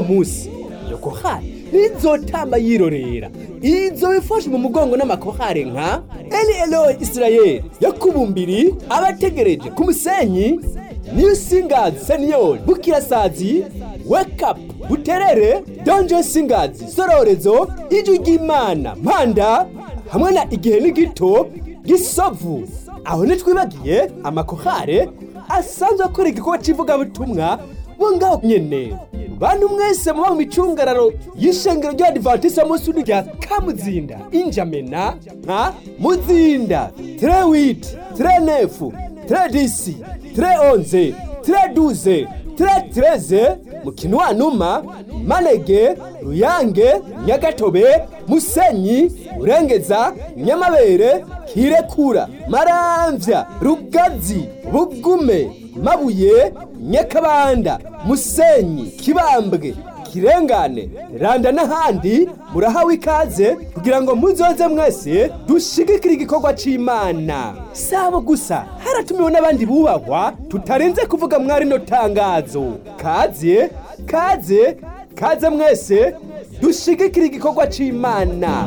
uwo munsi iyo kohari ntizotamba yirorera izo bifashe mu mugongo n'amakohare nka eli eloyi isirayeli yakubumbiri abategereje ku musenyi niyo singazi seniyori bukirasazi wekapu buterere donjo singazi sororezo ijwi ry'imana mpanda hamwe na igihe n'igito gisovu aho ntitwibagiye amakohare asanzwe akora igikorwa cy'ivugabutumwa bo ngaho nyene bantu mwese muba mu micungararo y'ishengero ry'abadivantisite munsi rya kamuzinda injamena nka muzinda tire witi tire nefu tire disi tire onze tire duze tire tireze mukinwanuma manege ruyange nyagatobe musenyi urengeza nyamabere kirekura maramvya rugazi bugume mabuye nyakabanda musenyi kibambwe kirengane randa n'ahandi murahawe ikaze kugira ngo muzoze mwese dushigikire igikorwa c'imana sabo gusa haratumiwe n'abandi bubahwa tutarenze kuvuga mwari no tangazo kaze kaze kaze mwese dushigikire igikorwa c'imana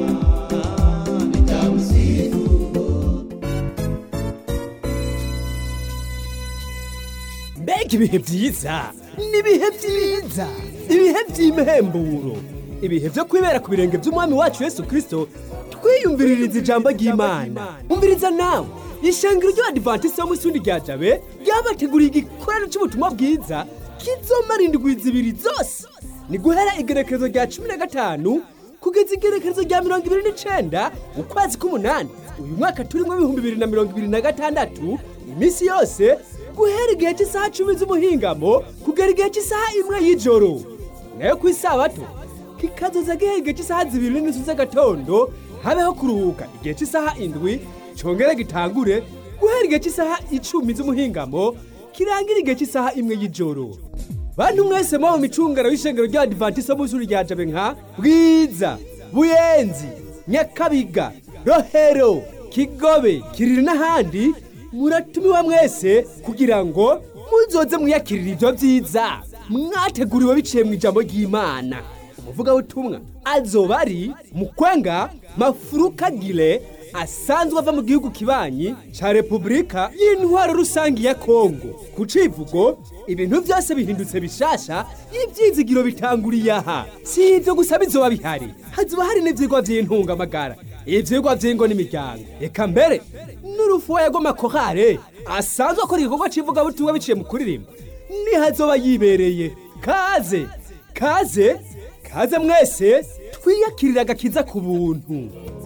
mbega ibihe byiza ni ibihe byiza ibihe by'imhemburo ibihe byo kwibera ku birenge by'umwami wacu yesu kirisito twiyumviririza ijambo ry'imana umviriza nawe ishengero ry'abadivantisite bo mu isundi rya jabe ryabateguriye igikorano cy'ubutumwa bwiza kizomara indwi zibiri zose ni guhera igerekerezo rya cumi na gatanu kugeza igerekerezo rya mirongo ibiri n'icenda ukwezi k'umunani uyu mwaka turimo ibihumbi bibiri na mirongo ibiri na gatandatu iminsi yose guhera igihe cy'isaha cumi z'umuhingamo kugera igihe cy'isaha imwe y'ijoro nayo ku isabato kikazoza guhera igihe cy'isaha zibiri n'inusu z'agatondo habeho kuruhuka igihe cy'isaha indwi congere gitangure guhera igihe cy'isaha icumi z'umuhingamo kirangira igihe cy'isaha imwe y'ijoro bantu mwese muba mu micungano y'ishengero ry'abadivantisite bo mu ishuri rya jabe nka bwiza buyenzi nyakabiga rohero kigobe kiriri n'ahandi muratumiwa mwese kugira ngo muzoze mwiyakirira ibyo byiza mwateguriwe biciye mu ijambo ry'imana umuvugabutumwa azoba ari mukwenga mafurukagire asanzwe ava mu gihugu kibanyi ca repubulika y'intwaro rusange ya kongo ku civugo ibintu byose bihindutse bishasha ivyizigiro bitanguriye aha si ivyo gusa bizoba bihari hazoba hari n'ivyigwa vy'intungamagara ivyigwa vy'ingo n'imiryango eka mbere n'urufuwa rw'amakorale asanzwe akora igikorwa c'ivugabutumwa biciye mu kuririmba nihazoba yibereye kaze kaze kaze mwese twiyakirira agakiza ku buntu